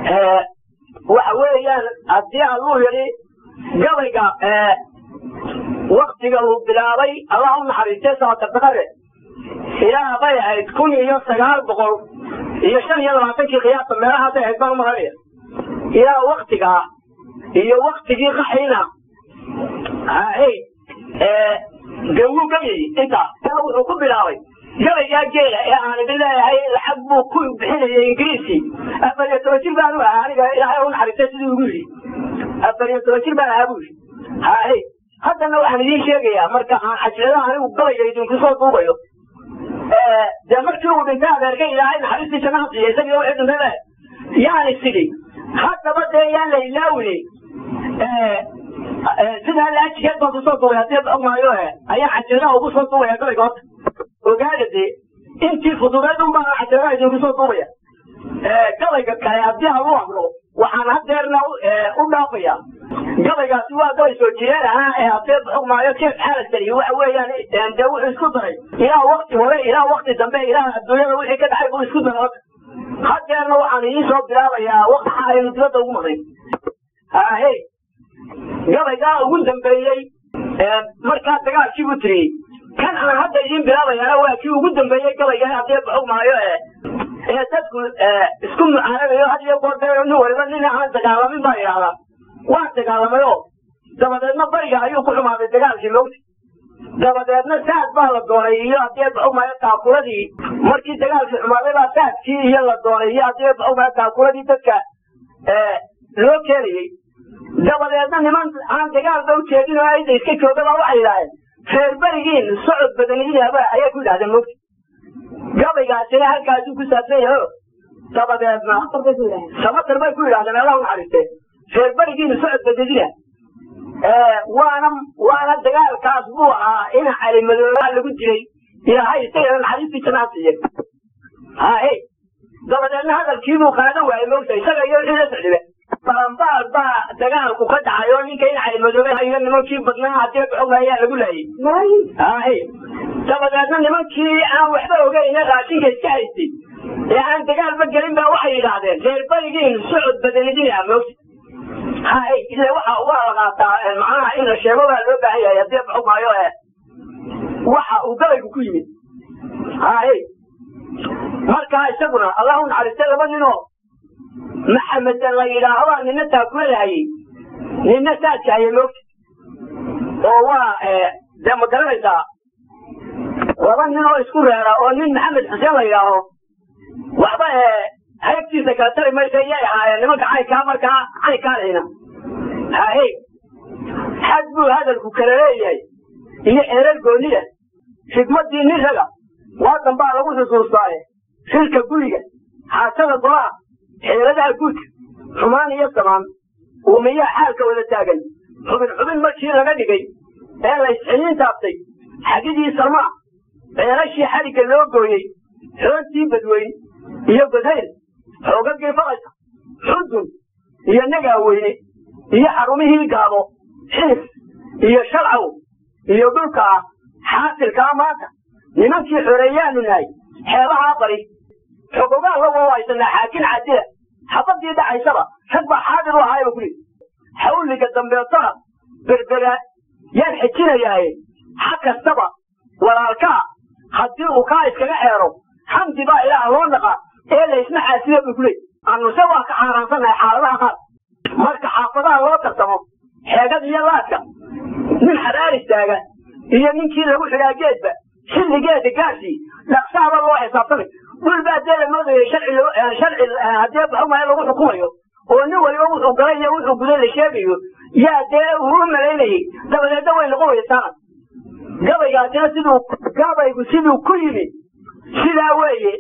waxa weeyaan haddii alluu yidhi gabayga waktiga uu bilaabay allah u naxariistay saatardaqare ilaa bay ahayd kun iyo sagaal boqol iyo shan iyo labaatankii khiyaasta meelahaasay ahayd baan umaranaya ilaa waktigaa iyo waktigii qaxiina hay gawuu gabayay intaa wuxuu ku bilaabay gabaygaa geela ee aan idin leeyahay lacag buu ku bixinayay ingiriisi afar iyo toban jir baan u ahaa aniga ilaahay u naxariistay siduu igu yidhi afar iyo toban jir baan ahaa buu yidhi hay haddana waxaan idiin sheegayaa marka aan xajladaha anigu gabayga idinku soo duubayo dee markii uu dhintay adeerka ilaahay naxariistii jannaha siiya isagii wixii dhintay le yaani sidhi haddaba dee yaan la ilaawine sidaa laajigeed baan kusoo duubay haddii ogmaayo ayaan xajladaha ugu soo duubaya gabayga horta ogaada dee intii fududeed un baan xajladaha idinku soo duubaya gabayga kale haddii aan u aqlo waxaan hadeerna u dhaafaya gabaygaasi waa gabay soo jireen ahaa ee haddee xugmaayo jeef xaalasali waxa weeyaan dee wuxuu isku daray ilaa wakti hore ilaa wakti dambe ilaa adduunyada wixii ka dhacay buu isku daray horta hadeerna waxaan idiin soo bilaabayaa waktixa aynu dibadda ugu maqnayn hey gabaygaa ugu dambeeyey markaa dagaalkii buu tiriyey kan aan hadda idiin bilaabayana waa kii ugu dambeeyey gabayga haddee xugmaayo ee dadku isku mucaanadayo had iyo goor dee nin waliba nin aan dagaalamin baa idhahdaa waa dagaalamay oo dabadeedna bariga ayuu ku xumaaday dagaalkii lowti dabadeedna saad baa la doonay iyo haddii baxumaayo taakuladii markii dagaalkii xumaaday baa saadkii iyo la doonay iyo haddii baxumaayo taakuladii dadka loo keenayey dabadeedna niman aan dagaalba u jeedin oo ayda iska jooga baa waxay yidhaaheen reer berigiin socod badanidiaba ayay ku yidhahdeen mogti gabaygaasina halkaasuu ku saabsan yahay dabadeedna samatar bay ku yidhahdeen allah u naxariistee reer berigiina socod badadina waana waana dagaalkaas buu ahaa in calimadooba lagu dilay ilaahay isagana naxariistii janaa siiye hahe dabadeedna hadalkiibuu qaadan waayey mogta isaga iyo wixii la socdibe balambaal baa dagaalku ka dhacay oo ninka in calimadoobe iyo nimankii badnaa haddii baxoga ayaa lagu laayay hahe dabadeedna nimankii aan waxba ogeyna raashinka iska haystay ee aan dagaalba gelin baa waxay yidhaahdeen reer berigiin socod badanidina mogta hay ile waxa waa la qaataa macnaha in la sheego baa loo baahan yahay haddii baxumaayo waxa uu gabaygu ku yimid hay markaa isaguna allah u naxariistay laba ninoo maxamed la yidhaahdaa nina taakula hayey nina saadka hayay moogta oo waa dee ma garanaysaa laba nin oo isku reera oo nin maxamed xuseen la yidhaaho waxba haybtiisa kala tari maysa iyay ahaayeen nimanka caynkaa markaa caynkaa lehina hahe xad buu hadalku kala leeyahay iyo xeerar gooniya xigmaddii nin raga waadan baa lagu xusuustaaye shirka guriga xaasada golaha xeeladaha guudka xumaan iyo samaan uumiyaa xaalka wada taagan xubin xubin markii laga dhigay ee la isxiliin taabtay xagidii salmaa ceelashii xadhigga loo gooyey xoontii badweyn iyo godhayl xoogagii faqaysa xudun iyo nagaaweyne iyo xarumihii gaabo xiis iyo shalcaw iyo dhulka ah xaasilkaa maanta nimankii xoreeyaanu nahay xeebahaa bari xogogaan la wawaysanaa xaakin cadila xabadii dhacaysaba rag baa xaadir u ahaayba kuli xawliga dambeetona berbera yaan xejinayaaye xa kastaba walaalkaa haddii uu kaa iskaga xeero xamdi baa ilaah loo naqaa ee laysma xaasiba bu kuley annuse waa ka xaaraansannahay xaaladaha qaar marka xaafadaha loo tartamo xeegada iyo laadka nin xadaar istaaga iyo ninkii lagu xidhaa geedba xilligeeda gaarsi dhaqsaaba loo xisaabtamay dhul baa dee la moodayay sharci sharci haddii baxumaya lagu xukumayo oo nin waliba wuxuu galay iyo wuxuu guday la sheegayo yaa dee uu u malaynayay dabadeedna way noqon weysaana gabaygaasina siduu gabaygu siduu ku yimi sidaa weeye